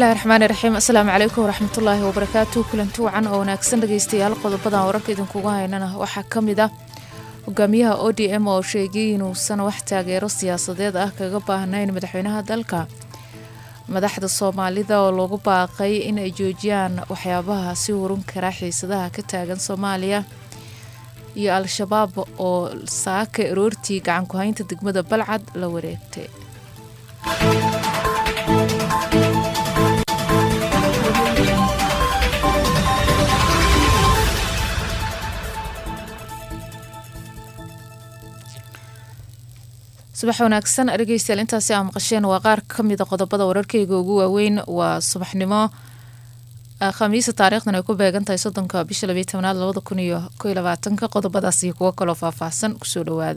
bismillahi raxmaani raxiim asalaamu calaykum waraxmatullaahi wabarakaatu kulanti wacan oo wanaagsan dhageystayaal qodobadan wararka idinkugu haynana waxaa ka mid ah hogaamiyaha o d m oo sheegay inuusan wax taageero siyaasadeed ah kaga baahnayn madaxweynaha dalka madaxda soomaalida oo lagu baaqay in ay joojiyaan waxyaabaha si hurun kara xiisadaha ka taagan soomaaliya iyo al-shabaab oo saaka aroortii gacanku-haynta degmada balcad la wareegtay subax wanaagsan dhegeystayaal intaasi aa maqasheen waa qaar ka mida qodobada wararkeyga ugu waaweyn waa subaxnimo khamiisa taariikhdan ay ku beegan tahay soddonka bisha labiyi tobnaad labada kun iyo ko iyo labaatanka qodobadaas iyo kuwo kaloo faahfaahsan kusoo dhawaada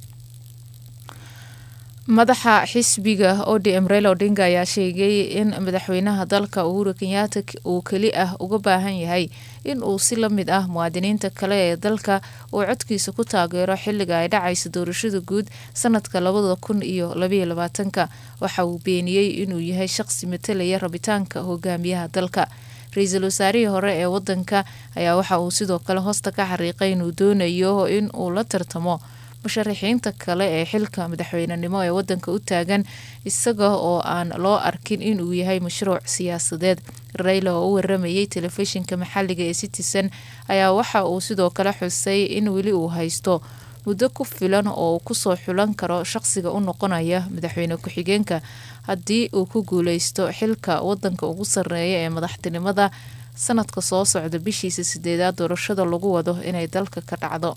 madaxa xisbiga o d m reyla odinga ayaa sheegay in madaxweynaha dalka uhuru kenyaata uu keli ah uga baahan yahay in uu si la mid ah muwaadiniinta kale ee dalka uu codkiisa ku taageero xiliga ay dhacaysa doorashada guud sanadka labada kun iyo labayo labaatanka waxa uu beeniyey inuu yahay shaqsi matalaya rabitaanka hogaamiyaha dalka ra-iisul wasaarihii hore ee wadanka ayaa waxa uu sidoo kale hoosta ka xariiqay inuu doonayo in uu la tartamo musharaxiinta kale ee xilka madaxweynenimo ee wadanka u taagan isaga oo aan loo arkin inuu yahay mashruuc siyaasadeed reyla oo u waramayay telefishinka maxaliga ee citizen ayaa waxa uu sidoo kale xusay in weli uu haysto muddo ku filan oo uu kusoo xulan karo shaqsiga u noqonaya madaxweyne ku-xigeenka haddii uu ku guuleysto xilka wadanka ugu sareeya ee madaxtinimada sanadka soo socda bishiisa sideedaad doorashada lagu wado inay dalka ka dhacdo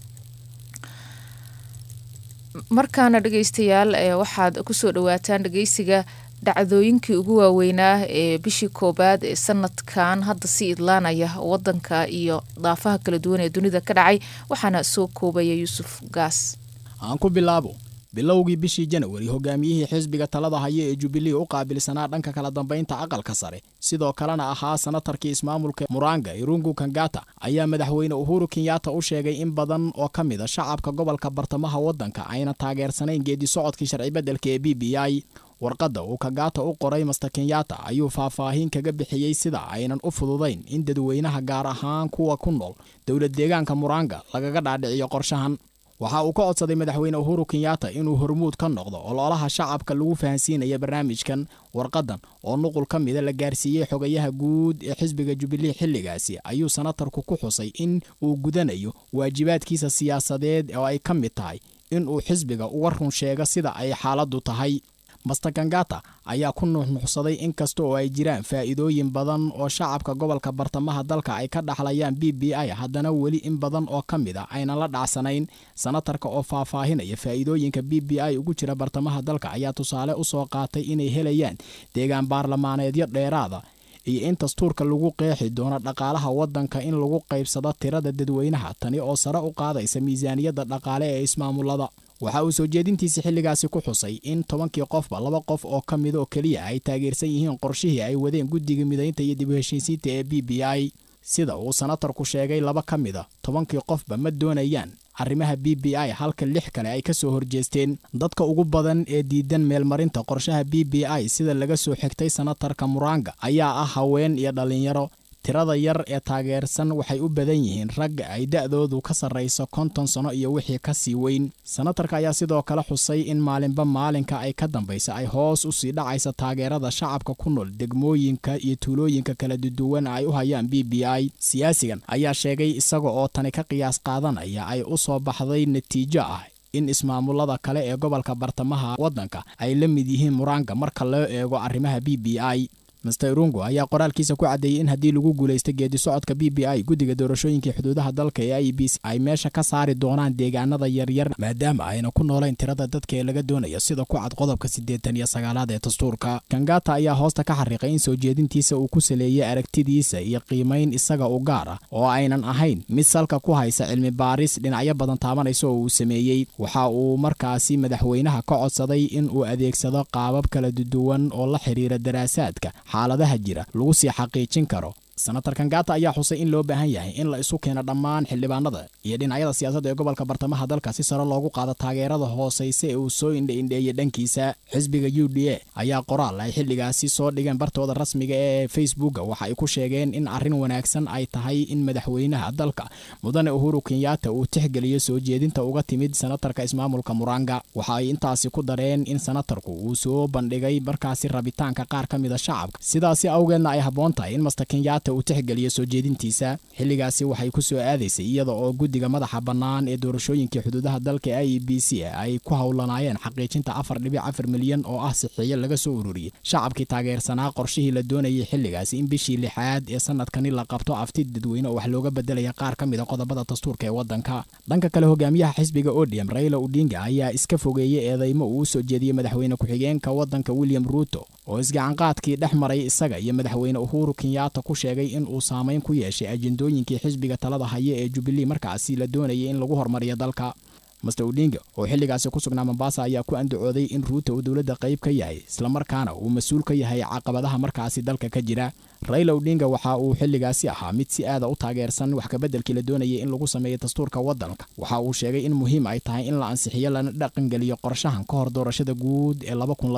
markaana dhegeystayaal waxaad kusoo dhawaataan dhegeysiga dhacdooyinkii ugu waaweynaa ee bishii koobaad ee sanadkan hadda sii idlaanaya wadanka iyo daafaha kala duwan ee dunida ka dhacay waxaana soo koobaya yuusuf gaas aan ku bilaabo bilowgii bishii janawari hogaamiyihii xisbiga talada haya ee jubilee u qaabilsanaa dhanka kala dambaynta aqalka sare sidoo kalena ahaa sanatarkii ismaamulka muranga irungu kangata ayaa madaxweyne uhuru kenyaata u sheegay in badan oo ka mid a shacabka gobolka bartamaha waddanka ayna taageersanayn geedi socodkii sharci beddelka ee b b i warqadda uu kangata u qoray master kenyaata ayuu faahfaahin kaga bixiyey sida aynan u fududayn in dadweynaha gaar ahaan kuwa ku nool dowlad deegaanka muranga lagaga dhaadhiciyo qorshahan waxa uu ka codsaday madaxweyne uhuru kenyaata inuu hormuud ka noqdo ololaha shacabka lagu fahansiinaya barnaamijkan warqadan oo nuqul ka mida la gaarsiiyey xogayaha guud ee xisbiga jubilee xilligaasi ayuu sanatarku ku xusay in uu gudanayo waajibaadkiisa siyaasadeed oo ay ka mid tahay in uu xisbiga uga run sheego sida ay xaaladdu tahay master kangata ayaa ku nuuxnuuxsaday in kasta oo ay jiraan faa'iidooyin badan oo shacabka gobolka bartamaha dalka ay ka dhaxlayaan b b i haddana weli in badan oo ka mid a aynan la dhacsanayn sanatarka oo faahfaahinaya faa'iidooyinka b b i ugu jira bartamaha dalka ayaa tusaale u soo qaatay inay helayaan deegaan baarlamaaneedyo dheeraada iyo in dastuurka lagu qeexi doono dhaqaalaha waddanka in lagu qaybsado tirada dadweynaha tani oo sare u qaadaysa miisaaniyadda dhaqaale ee ismaamulada waxa uu soo jeedintiisa xilligaasi ku xusay in tobankii qofba laba qof oo ka mid oo keliya ay taageersan yihiin qorshihii ay wadeen guddiga midaynta iyo dib u heshiisiinta ee b b i sida uu sanatarku sheegay laba ka mid a tobankii qofba ma doonayaan arrimaha b b i halka lix kale ay ka soo horjeesteen dadka ugu badan ee diidan meelmarinta qorshaha b b i sida laga soo xigtay sanatarka muranga ayaa ah haween iyo dhallinyaro tirada yar ee taageersan waxay u badan yihiin ragga ay da'doodu ka sarrayso konton sano iyo wixii ka sii weyn sanatarka ayaa sidoo kale xusay in maalinba maalinka ay ka dambaysa ay hoos u sii dhacaysa taageerada shacabka ku nool degmooyinka iyo tuulooyinka kala duduwan ay u hayaan b b i siyaasigan ayaa sheegay isaga oo tani ka qiyaas qaadanaya ay u soo baxday natiijo ah in ismaamulada kale ee gobolka bartamaha waddanka ay la mid yihiin muranga marka loo eego arrimaha b b i master irungu ayaa qoraalkiisa ku caddeeyey in haddii lagu guulaysta geedi socodka b b i guddiga doorashooyinkii xuduudaha dalka ee i b c ay meesha ka saari doonaan deegaanada yaryar maadaama ayna ku noolayn tirada dadka ee laga doonaya sida ku cad qodobka siddeetan iyo sagaalaad ee dastuurka kangata ayaa hoosta ka xariiqay in soo jeedintiisa uu ku saleeyey aragtidiisa iyo qiimayn isaga u gaar ah oo aynan ahayn mid salka ku haysa cilmi baaris dhinacyo badan taabanaysa oo uu sameeyey waxa uu markaasi madaxweynaha ka codsaday in uu adeegsado qaabab kala duwan oo la xiriira daraasaadka xaaladaha jira lagu sii xaqiijin karo senator kangata ayaa xusay in loo baahan yahay in la isu keeno dhammaan xildhibaanada iyo dhinacyada siyaasadda ee gobolka bartamaha dalka si sare loogu qaado taageerada hoosayse ee uu soo indhaindheeyey dhankiisa xisbiga u d a ayaa qoraal ay xilligaasi soo dhigeen bartooda rasmiga ee facebooka waxa ay ku sheegeen in arrin wanaagsan ay tahay in madaxweynaha dalka mudane uhuru kenyatta uu tixgeliyo soo jeedinta uga timid senatarka ismaamulka muranga waxa ay intaasi ku dareen in senatarku uu soo bandhigay markaasi rabitaanka qaar ka mida shacabka sidaasi awgeedna ay habboon tahay in master kenyatta uu tixgeliyo soo jeedintiisa xilligaasi waxay ku soo aadaysay iyada oo guddiga madaxa bannaan ee doorashooyinkii xuduudaha dalka i e b c ay ku howlanaayeen xaqiijinta afar dhibic afar milyan oo ah sixiyo laga soo ururiyey shacabkii taageersanaa qorshihii la doonayay xilligaasi in bishii lixaad ee sanadkani la qabto afti dadweyne oo wax looga bedelaya qaar ka mida qodobada dastuurka ee waddanka dhanka kale hogaamiyaha xisbiga odm raila odinga ayaa iska fogeeyey eedeymo uu u soo jeediyey madaxweyne ku-xigeenka waddanka william ruuto oo isgacanqaadkii dhex maray isaga iyo madaxweyne uhuru kenyatta ku sheegay in uu saamayn ku yeeshay ajendooyinkii xisbiga talada haya ee jubilee markaasi la doonayay in lagu hormariyo dalka master odinga oo xilligaasi ku sugnaa mombasa ayaa ku andacooday in ruuta uu dowladda qayb ka yahay islamarkaana uu mas-uul ka yahay caqabadaha markaasi dalka ka jira raila odinga waxa uu xilligaasi ahaa mid si aada u taageersan wax kabeddelkii la doonayay in lagu sameeyo dastuurka waddanka waxa uu sheegay in muhiim ay tahay in la ansixiyo lana dhaqangeliyo qorshahan ka hor doorashada guud ee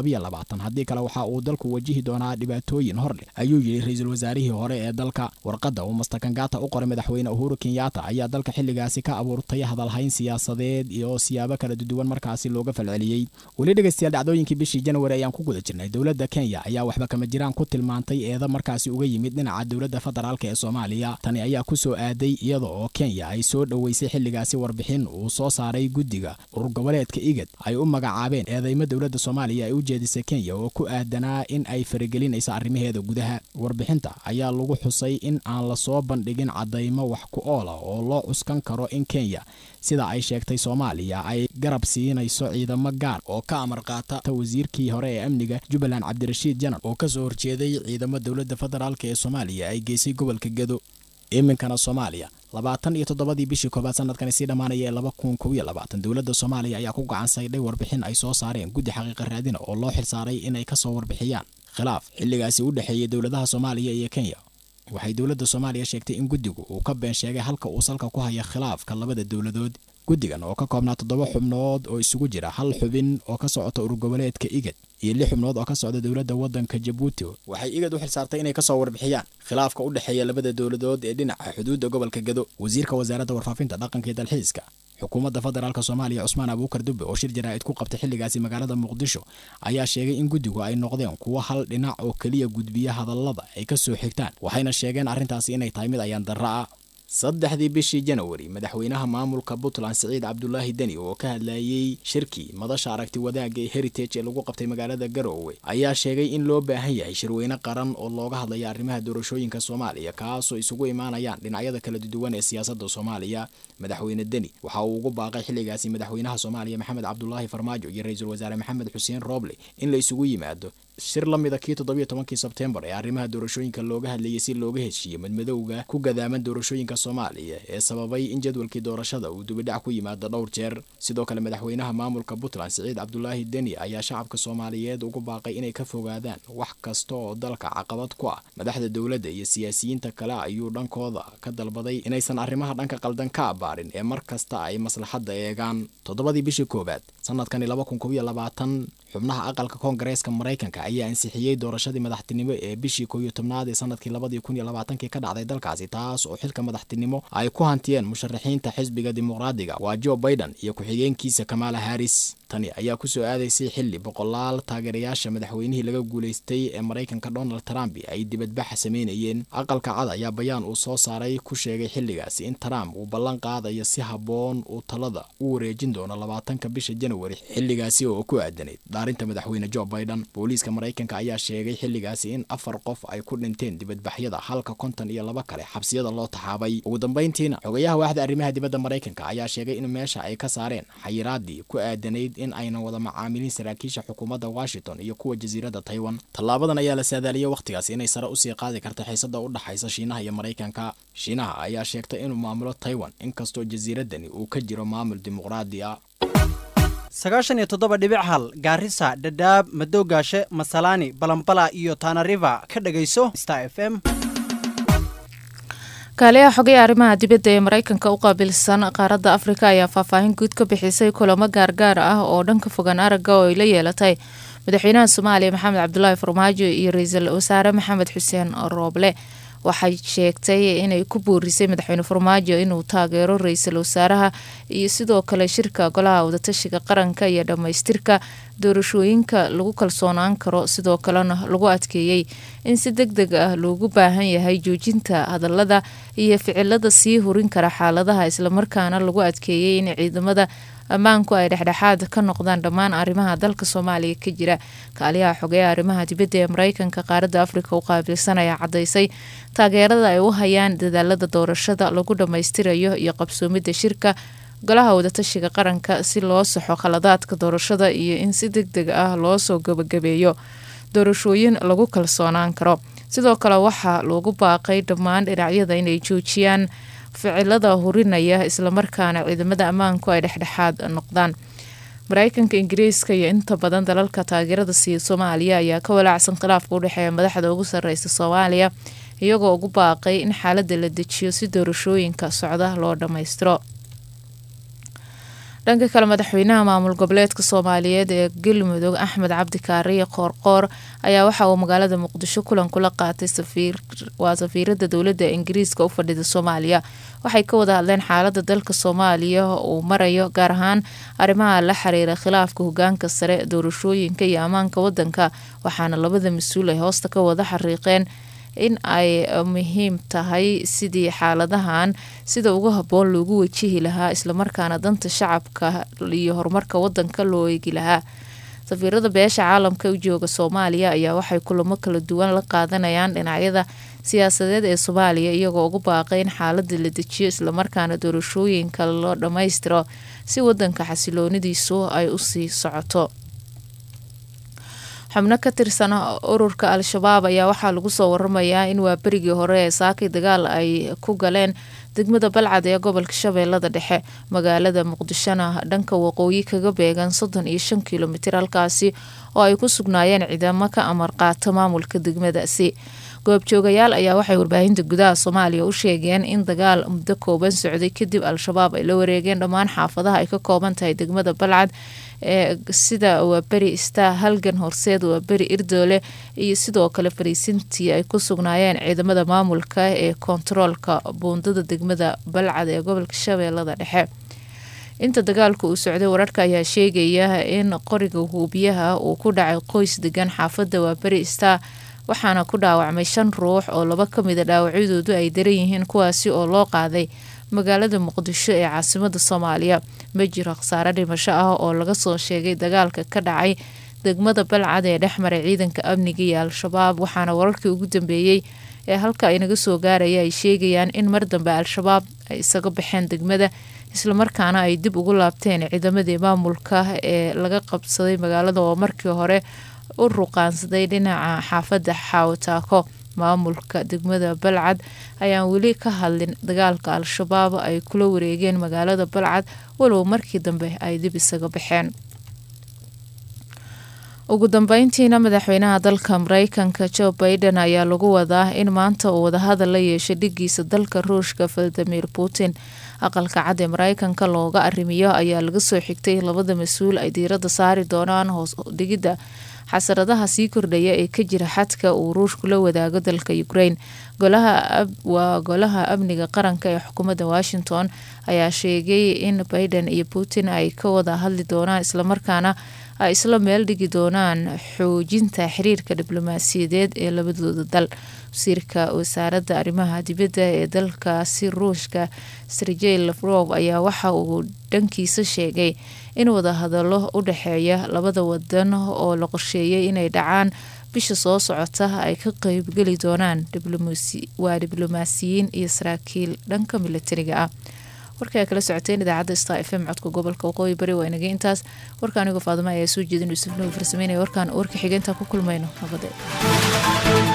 haddii kale waxa uu dalku wajihi doonaa dhibaatooyin hordhe ayuu yidhi ra-iisul wasaarihii hore ee dalka warqadda uu master kangata u qoray madaxweyne uhuru kenyatta ayaa dalka xilligaasi ka abuurtay hadalhayn siyaasadeed iyo siyaabo kala duwan markaasi looga falceliyey weli dhegeystayaal dhacdooyinkii bishii janwari ayaan ku guda jirnay dowladda kenya ayaa waxba kama jiraan ku tilmaantay eeda markaasi uga yimid dhinaca dowladda federaalk ee soomaaliya tani ayaa ku soo aaday iyada oo kenya ay soo dhoweysay xilligaasi warbixin uu soo saaray guddiga urur goboleedka igad ay u magacaabeen eedeymo dowladda soomaaliya ay u jeedisay kenya oo ku aadanaa in ay faragelinayso arrimaheeda gudaha warbixinta ayaa lagu xusay in aan lasoo bandhigin caddaymo wax ku oola oo loo cuskan karo in kenya sida ay sheegtay soomaaliya ay garab siinayso ciidamo gaar oo ka amar qaata wasiirkii hore ee amniga jubbaland cabdirashiid janar oo ka soo horjeeday ciidamo dowladda federaalk ee soomaaliya ay geysay gobolka gedo iminkana soomaaliya labaatan iyo toddobadii bishii koobaad sanadkani sii dhammaanaya ee laba kun kow iyo labaatan dowladda soomaaliya ayaa ku gacan saydhay warbixin ay soo saareen guddi xaqiiqa raadina oo loo xilsaaray inay ka soo warbixiyaan khilaaf xilligaasi u dhexeeyey dowladaha soomaaliya iyo kenya waxay dowladda soomaaliya sheegtay in guddigu uu ka been sheegay halka uu salka ku haya khilaafka labada dowladood guddigan oo ka koobnaa toddoba xubnood oo isugu jira hal xubin oo ka socota urur goboleedka igad iyo lix xubnood oo ka socda dowladda waddanka jabuuti waxay igad u xilsaartay inay kasoo warbixiyaan khilaafka u dhexeeya labada dowladood ee dhinaca xuduudda gobolka gado wasiirka wasaaradda warfaafinta dhaqanka iyo dalxiiska xukuumadda federaalk soomaaliya cusmaan abuukar dube oo shir jaraa'id ku qabtay xilligaasi magaalada muqdisho ayaa sheegay in guddigu ay noqdeen kuwo hal dhinac oo keliya gudbiya hadallada ay ka soo xigtaan waxayna sheegeen arrintaasi inay tahay mid ayaan darra ah saddexdii bishii janawari madaxweynaha maamulka puntland siciid cabdulaahi deni oo ka hadlayey shirkii madasha aragti wadaagga ee heritage ee lagu qabtay magaalada garoowe ayaa sheegay in loo baahan yahay shirweyne qaran oo looga hadlaya arrimaha doorashooyinka soomaaliya kaasoo isugu imaanayaan dhinacyada kala duwan ee siyaasadda soomaaliya madaxweyne deni waxa uu ugu baaqay xilligaasi madaxweynaha soomaaliya maxamed cabdulaahi farmaajo iyo ra-iisul wasaare maxamed xuseen rooble in la isugu yimaado shir la mida kii toddobiyo tobankii sebtembar ee arrimaha doorashooyinka looga hadlayay si looga heshiiyo madmadowga ku gadaaman doorashooyinka soomaaliya ee sababay in jadwalkii doorashada uu dubidhac ku yimaado dhowr jeer sidoo kale madaxweynaha maamulka puntland siciid cabdulaahi deni ayaa shacabka soomaaliyeed ugu baaqay inay ka fogaadaan wax kasta oo dalka caqabad ku ah madaxda dowladda iyo siyaasiyiinta kale ayuu dhankooda ka dalbaday inaysan arrimaha dhanka qaldan ka abaarin ee mar kasta ay maslaxadda eegaan toddobadii bishii koowaad sanadkani laba kun kob iyo labaatan xubnaha aqalka koongareeska maraykanka ayaa ansixiyey doorashadii madaxtinimo ee bishii koow iyo tobnaad ee sanadkii labadii kun iyo labaatankii ka dhacday dalkaasi taas oo xilka madaxtinimo ay ku hantiyeen musharaxiinta xisbiga dimuqraadiga waa jo baiden iyo ku-xigeenkiisa kamaala haris tani ayaa kusoo aadaysay xilli boqolaal taageerayaasha madaxweynihii laga guulaystay ee maraykanka donald trump ay dibadbaxa sameynayeen aqalka cad ayaa bayaan uu soo saaray ku sheegay xilligaasi in trump uu ballan qaadayo si habboon uu talada u wareejin doono labaatanka bisha janawari xilligaasi oo ku aadanayd dhaarinta madaxweyne jo baiden booliiska maraykanka ayaa sheegay xilligaasi in afar qof ay ku dhinteen dibadbaxyada halka konton iyo laba kale xabsiyada loo taxaabay ugu dambayntiina xogayaha waaxda arrimaha dibadda maraykanka ayaa sheegay in meesha ay ka saareen xayiraadii ku aadanayd in aynan wada macaamilin saraakiisha xukuumadda washington iyo kuwa jasiiradda taiwan tallaabadan ayaa la saadaaliyey wakhtigaas inay sare usii qaadi karta xiisada u dhaxaysa shiinaha iyo maraykanka shiinaha ayaa sheegtay inuu maamulo taiwan inkastoo jasiiraddani uu ka jiro maamul dimuqraadi ah sagaashan iyo toddoba dhibic hal gaarisa dhadhaab madowgaashe masalaani balambala iyo tanariva ka dhegayso star f m kaaliyaha xogay arrimaha dibadda ee mareykanka u qaabilsan qaaradda afrika ayaa faahfaahin guud ka bixisay kulamo gaargaar ah oo dhanka fogaan aragga oo ay la yeelatay madaxweynaha soomaaliya maxamed cabdulaahi farmaajo iyo ra-iisul wasaare maxamed xuseen rooble waxay sheegtay inay ku boorisay madaxweyne farmaajo inuu taageero ra-iisul wasaaraha iyo sidoo kale shirka golaha wadatashiga qaranka iyo dhammaystirka doorashooyinka lagu kalsoonaan karo sidoo kalena lagu adkeeyey in si deg deg ah loogu baahan yahay joojinta hadalada iyo ficilada sii hurin kara xaaladaha islamarkaana lagu adkeeyey in ciidamada ammaanku ay dhexdhexaad ka noqdaan dhammaan arrimaha dalka soomaaliya ka jira kaaliyaha xogeeya arrimaha dibadda ee mareykanka qaaradda afrika u qaabilsan ayaa cadaysay taageerada ay u hayaan dadaalada doorashada lagu dhammaystirayo iyo qabsoomidda shirka golaha wadatashiga qaranka si loo saxo khaladaadka doorashada iyo in si deg deg ah loo soo gabagabeeyo doorashooyin lagu kalsoonaan karo sidoo kale waxaa loogu baaqay dhammaan dhinacyada inay joojiyaan ficilada hurinaya islamarkaana ciidamada ammaanku ay dhexdhexaad noqdaan mareykanka ingiriiska iyo inta badan dalalka taageerada siiya soomaaliya ayaa ka walaacsan khilaafka udhexeeya madaxda ugu sareysa soomaaliya iyagoo ugu baaqay in xaalada la dejiyo si doorashooyinka socda loo dhammaystiro dhanka kale madaxweynaha maamul goboleedka soomaaliyeed ee galmudug axmed cabdi kaariye qoorqoor ayaa waxa uu magaalada muqdisho kulan kula qaatay waa safiirada dowladda ingiriiska u fadhida soomaaliya waxay ka wada hadleen xaalada dalka soomaaliya uu marayo gaar ahaan arrimaha la xiriira khilaafka hogaanka sare doorashooyinka iyo ammaanka wadanka waxaana labada mas-uul ay hoosta ka wada xariiqeen in ay muhiim tahay sidii xaaladahan sida ugu habboon loogu wajihi lahaa islamarkaana danta shacabka iyo horumarka wadanka loo eegi lahaa safiirada beesha caalamka u jooga soomaaliya ayaa waxay kulamo kala duwan la qaadanayaan dhinacyada siyaasadeed ee soomaaliya iyagoo ugu baaqay in xaalada la dejiyo islamarkaana doorashooyinka loo dhammaystiro si wadanka xasiloonidiisu ay usii socoto xubno ka tirsan ururka al-shabaab ayaa waxaa lagu soo waramayaa in waa berigii hore ee saakay dagaal ay ku galeen degmada balcad ee gobolka shabeellada dhexe magaalada muqdishona dhanka waqooyi kaga beegan soddon iyo shan kilomitir halkaasi oo ay ku sugnaayeen ciidamo ka amar qaata maamulka degmadaasi goobjoogayaal ayaa waxay warbaahinta gudaha soomaaliya u sheegeen in dagaal muddo kooban socday kadib al-shabaab ay la wareegeen dhammaan xaafadaha ay ka kooban tahay degmada balcad ee sida waa beri istaa halgan horseed waa beri irdoole iyo sidoo kale fariisintii ay ku sugnaayeen ciidamada maamulka ee kontaroolka buundada degmada balcad ee gobolka shabeellada dhexe inta dagaalku uu socday wararka ayaa sheegaya in qoriga huubiyaha uu ku dhacay qoys degan xaafadda waa beri istaa waxaana ku dhaawacmay shan ruux oo laba ka mida dhaawacyadoodu ay daran yihiin kuwaasi oo loo qaaday magaalada muqdisho ee caasimada soomaaliya ma jiro khasaare dhimasho ah oo laga soo sheegay dagaalka ka dhacay degmada balcad ee dhexmaray ciidanka amniga iyo al-shabaab waxaana wararkii ugu dambeeyey ee halka inaga soo gaaraya ay sheegayaan in mar dambe al-shabaab ay isaga baxeen degmada islamarkaana ay dib ugu laabteen ciidamadii maamulka ee laga qabsaday magaalada oo markii hore u ruqaansaday dhinaca xaafadda xaawataako maamulka degmada balcad ayaan weli ka hadlin dagaalka al-shabaab ay kula wareegeen magaalada balcad walow markii dambe ay dib isaga baxeen ugu dambeyntiina madaxweynaha dalka mareykanka joe baiden ayaa lagu wadaa in maanta uu wadahadal la yeeshay dhigiisa dalka ruushka valadimir putin aqalka cad ee mareykanka looga arrimiyo ayaa laga soo xigtay labada mas-uul ay diiradda saari doonaan hoos dhigidda xasaradaha sii kordhaya ee ka jira xadka uu ruushku la wadaago dalka ukraine waa golaha amniga qaranka ee xukuumadda washington ayaa sheegay in baiden iyo putin ay ka wada hadli doonaan islamarkaana ay isla meel dhigi doonaan xoojinta xiriirka diblomaasiyadeed ee labadooda dal wasiirka wasaaradda arrimaha dibadda ee dalkaasi ruushka sergey lafrof ayaa waxa uu dhankiisa sheegay in wadahadalo u dhexeeya labada wadan oo la qorsheeyay inay dhacaan bisha soo socota ay ka qeybgeli doonaan waa diblomaasiyiin iyo saraakiil dhanka milatariga ah warkaa kala socoteen idaacadda star f m codka gobolka waqooyi bari waa inagay intaas warka anigoo faadimo ayaa soo jeedin yuusuf nugu farsameynaya warkaan warka xigeentaa ku kulmayno nabade